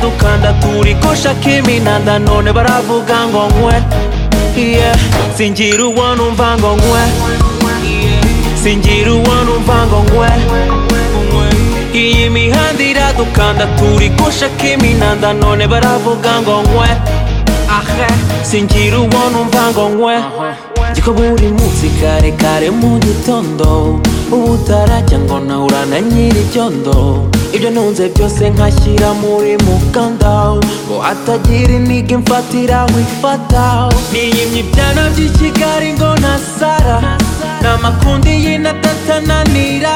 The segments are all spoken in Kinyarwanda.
dukanda turikosha kiminanda none baravuga ngo nkwe yeah. singira uwo numva ngo nkwe singira uwo numva ngo nkwe iyi mihanda iradukanda turikosha kiminanda none baravuga ngo nkwe ahe singira uwo numva ngo nkwe gikorwa buri munsi kare kare mu gitondo ubu utarajya ngo nawe urana nyir'ibyondo ibyo ntunze byose nkashyira muri mukanda ngo hatagira iniga imfatiraho ifata niyimye ibyana by'i kigali ngo nasara n'amakundi y'inatatananira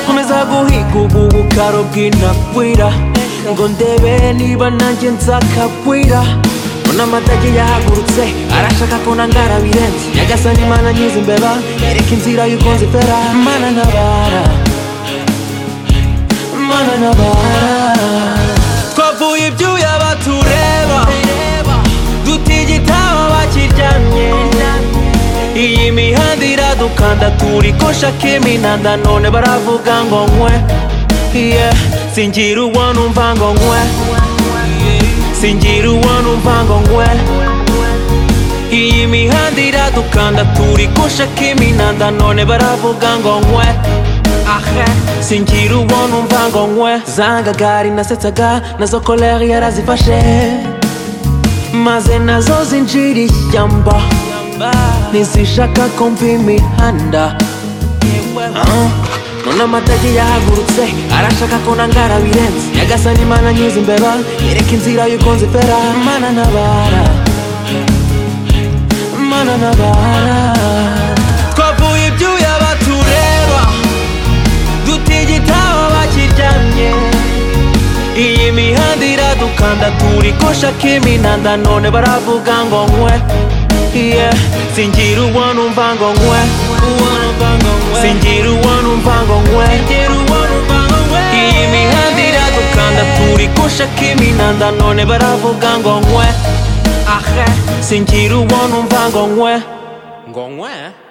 nkomeza guhiga ubu bukaro bw'inakwira ngo ndebe niba nanjye nzakagwira Mbona amatage yahagurutse arashaka ko nangara birenze nyagasani mana nyiza imbeba yereka inzira y'uko nzifera mana ntabara mana ntabara twavuye ibyuya batureba dutigita aho bakiryamye iyi mihanda iradukanda turikosha kiminanda none baravuga ngo nkwe yeah. singira uwo numva ngo nkwe singira uwo numva ngo ngwe iyi mihanda iradukanda turikosha kiminanda none baravuga ngo nkwe ahe singira uwo numva ngo nkwe zangagari nasetsaga nazo koleri yarazifashe maze nazo zinjira ishyamba ntizishaka ko mva imihanda Ah, none amatage yahagurutse arashaka ko nangara birenze nyagasani mana nyiza imbeba yereka inzira y'uko nzifera mana ntabara mana ntabara twavuye ibyuya batureba dutigita aho bakiryamye iyi mihanda iradukanda turikosha kiminanda none baravuga ngo nkwe yeah. singira uwo numva ngo nkwe singira uwo numva ngo nkwe iyi mihanda iradukanda turikosha kiminanda none baravuga ngo nkwe ahe singira uwo numva ngo nkwe ngo nkwe